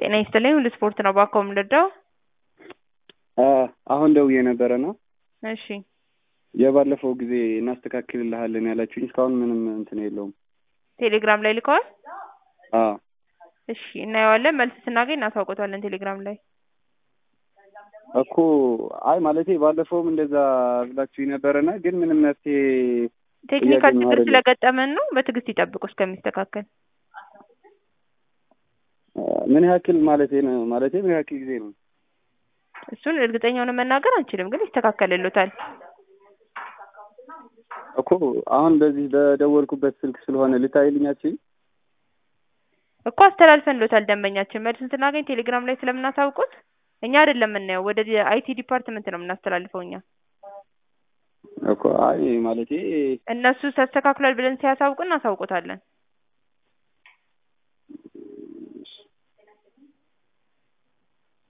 ጤና ይስጥልኝ ሁሉ ስፖርት ነው ባኮ የምንረዳው? አሁን ደውዬ ነበረ ነው እሺ የባለፈው ጊዜ እናስተካክልልሃለን ያላችሁኝ እስካሁን ምንም እንትን የለውም። ቴሌግራም ላይ ልከዋል? አዎ እሺ እናየዋለን። መልስ ስናገኝ እናሳውቀዋለን ቴሌግራም ላይ። እኮ አይ ማለቴ ባለፈውም እንደዛ ብላችሁ ነበረና ግን ምንም መፍትሄ ቴክኒካል እያገኘሁ ችግር አይደለም። ስለገጠመን ነው። በትዕግስት ይጠብቁ እስከሚስተካከል። ምን ያክል ማለቴ ነው ማለቴ ምን ያክል ጊዜ ነው? እሱን እርግጠኛ ሆነ መናገር አንችልም፣ ግን ይስተካከልሎታል። እኮ አሁን በዚህ በደወልኩበት ስልክ ስለሆነ ልታይልኛችን እኮ አስተላልፈንሎታል ደንበኛችን። መልሱን ስናገኝ ቴሌግራም ላይ ስለምናሳውቁት እኛ አይደለም የምናየው፣ ወደ አይቲ ዲፓርትመንት ነው የምናስተላልፈው እኛ። እኮ አይ ማለቴ እነሱ ተስተካክሏል ብለን ሲያሳውቁ እናሳውቆታለን።